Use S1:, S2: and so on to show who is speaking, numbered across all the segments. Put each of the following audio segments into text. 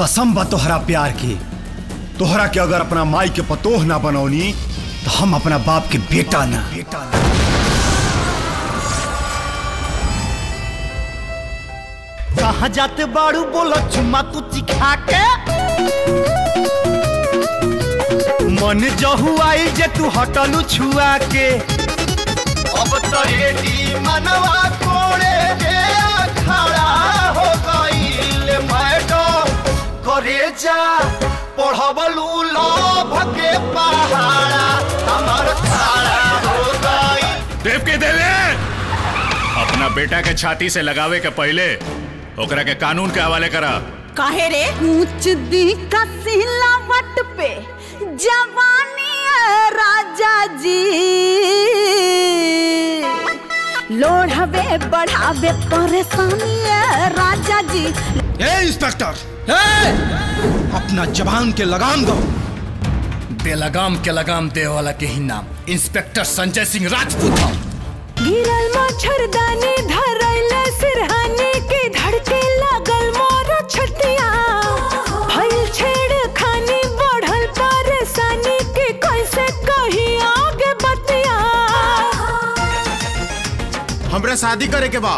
S1: कसम बा तोहरा प्यार की तोहरा के अगर अपना माई के पतोह ना बनौनी तो हम अपना बाप के बेटा ना बेटा ना
S2: कहाँ जाते बाड़ू बोलो चुम्मा तू चिखा के मन जहू आई जे तू हटलू छुआ के अब तो रेडी मनवा कोड़े के खड़ा हो गईल मैडम करे जा पढ़बलू लोभ के पहाड़ा हमर खड़ा हो गई
S3: देव के देवे अपना बेटा के छाती से लगावे के पहले ओकरा के कानून के हवाले करा
S4: काहे रे ऊंच दी का सिलावट पे जवानी है राजा जी लोढ़ावे बढ़ावे परेशानी है राजा जी
S5: ए इंस्पेक्टर अपना जवान के लगाम दो
S3: बेलगाम के लगाम दे वाला के ही नाम इंस्पेक्टर संजय सिंह राजपूत हूँ
S4: गिरल मच्छरदानी धरैले सिरहानी के धड़के लागल मोर छटिया भइल छेड़ खानी बढ़ल परेशानी के कैसे कही आगे बतिया
S5: हमरा शादी करे के बा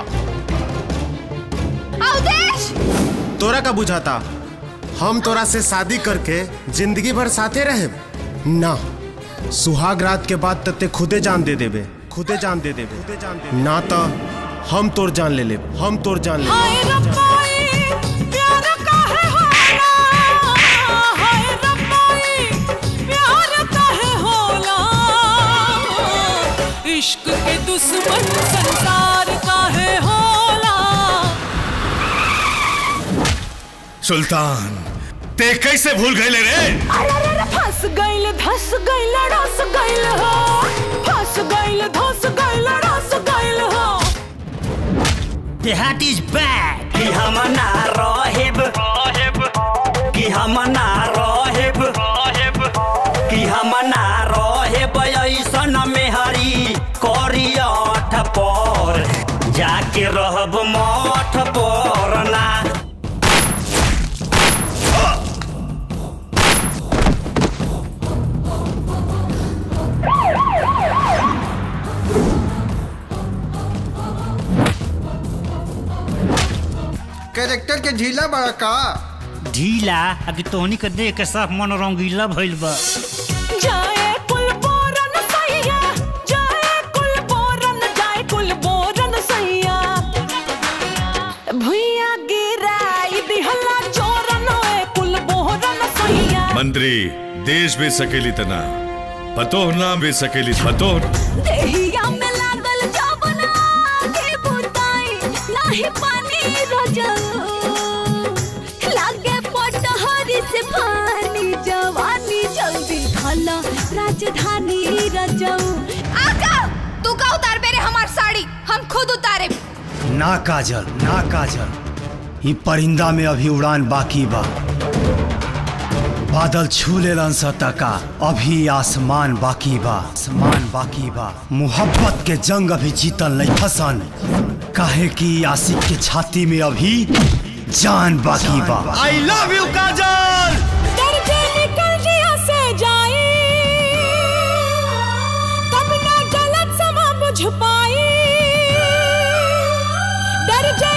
S4: अवदेश
S5: तोरा का बुझाता हम तोरा से शादी करके जिंदगी भर साथे रहे ना सुहाग रात के बाद तते खुदे जान दे देबे खुदे जान दे देबे खुदे जान दे ना तो हम तोर जान ले लेब हम तोर जान ले
S4: हाय रब्बाई प्यार काहे होला हाय रब्बाई प्यार काहे होला इश्क के दुश्मन संसार काहे होला
S3: सुल्तान ते कैसे भूल गए रे
S4: अरे अरे अरे फंस गइल धस गइल रस गइल हो फंस गइल धस गइल रस गइल हो
S2: देहात इज बैक कि हम ना रहेब कि हम ना रहेब कि हम ना रहेब ऐसन मेहरी करियठ पर जाके रहब मठ पर ना
S6: कैरेक्टर के ढीला बड़ा का
S2: ढीला अभी तोहनी के देख के सब मन रंगीला भइल बा
S4: जाए कुल बोरन सैया जाए कुल बोरन जाए कुल बोरन सैया भुइया गिराई दिहला चोरन ओए कुल बोरन सैया
S3: मंत्री देश भी सकेली तना पतोह ना भी सकेली पतोह
S4: देहिया में लागल जबना के बुताई नाही पानी रजल लागे पटहरी से पानी जवानी जल्दी खला राजधानी रजऊ
S7: आका तू का उतार बेरे हमार साड़ी हम खुद उतारे
S1: ना काजल ना काजल ये परिंदा में अभी उड़ान बाकी बा बादल छू लेलन सतका अभी आसमान बाकी बा आसमान बाकी बा मोहब्बत के जंग अभी जीतल नहीं फसन काहे कि आशिक के छाती में अभी जान बाकी बा
S2: आई लव यू काजल
S4: डर के निकल जिया से जाई तब ना गलत समा बुझ पाई डर जा